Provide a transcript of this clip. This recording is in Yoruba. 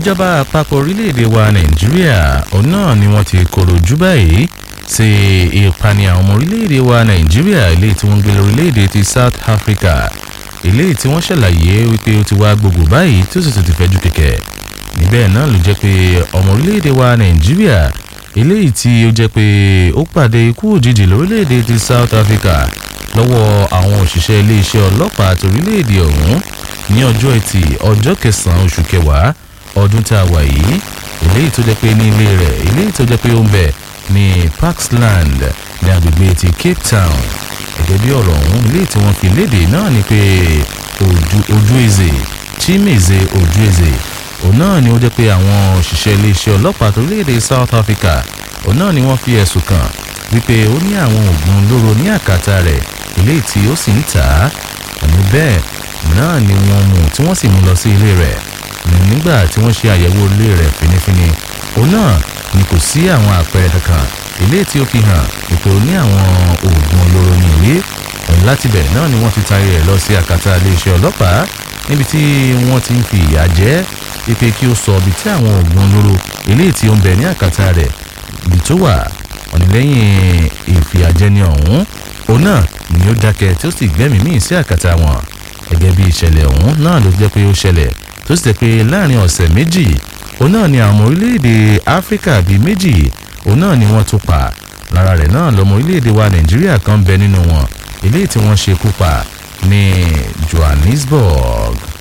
ìjọba àpapọ̀ orílẹ̀-èdè wa nàìjíríà òun náà ni wọ́n ti kọ̀rọ̀ jù báyìí sí ìpani àwọn ọmọ orílẹ̀-èdè wa nàìjíríà eléyìí tí wọ́n ń gbé lórílẹ̀-èdè ti south africa eléyìí tí wọ́n ṣàlàyé wípé ó ti wá gbogbo báyìí tó sì tún ti fẹ́jú kẹ̀kẹ́ níbẹ̀ náà ló jẹ́ pé ọmọ orílẹ̀-èdè wa nàìjíríà eléyìí tí ó jẹ́ pé ó pàdé ikú òjijì lórílẹ̀-èdè ti south africa lọ́wọ́ àwọn òṣìṣẹ́ iléeṣẹ́ ọlọ́pàá torílẹ̀-èdè ọ̀hún ní ọjọ́ ẹtì ọjọ́ kẹsàn-án oṣù kẹwàá ọdún tá a wà yìí eléyìí tó jẹ́ pé ní ilé rẹ̀ eléyìí tó jẹ́ pé ó ń bẹ̀ ní parksland ní agbègbè ti cape town gẹ́gẹ́ bí ọ̀rọ̀ ọ̀hún eléyìí tí wọ́n fi léde náà ni pé ojú eze chimeze ojú eze òun náà ni ó jẹ́ pé àwọn òṣìṣẹ́ iléeṣẹ́ ọlọ́pàá torílẹ̀-èdè south africa òun náà ni wọ́n fi ẹ̀sùn kàn wípé ó ní àwọn oògùn olóró ní àkàtà rẹ̀ eléyìí tí ó sì ń tà á òní bẹ́ẹ̀ náà ni wọ́n mú tí wọ́n sì mú lọ sí ilé rẹ̀ nígbà tí wọ́n ṣe àyẹ̀wò ilé rẹ̀ finifini òun náà ni kò sí àwọn àpẹẹrẹ kankan eléyìí tí ó fi hàn wípé ó ní àwọn oògùn olóró ní ilé láti bẹ̀ náà ni wọ́n ti taari rẹ̀ lọ sí àkàtà iléeṣẹ́ ọlọ́pàá níbi tí wọ́n ti ń fi ìyà jẹ́ ipe kí ó sọ ibi tí àwọn oògùn olóró eléyìí tí ó ń bẹ ní àkàtà rẹ̀ ibi tó wà ọ̀nìlẹ́yìn ìfìyàjẹni ọ̀hún òun náà ni ó dákẹ́ tí ó sì gbẹ́mìí míì sí àkàtà wọn gẹ́gẹ́ bí ìṣẹ̀lẹ̀ ọ̀hún náà ló jẹ́ pé ó ṣẹlẹ̀ tó sì jẹ́ pé láàrin ọ̀sẹ̀ méjì òun náà ni àwọn orílẹ̀-èdè áfíríkà bíi méjì òun náà ni wọ́n tún pa lára rẹ̀ náà lọ́mọ orílẹ̀-èdè wa nàìjíríà kan bẹ nínú wọn eléyìí tí wọ́n ṣekú pa ní johannesburg.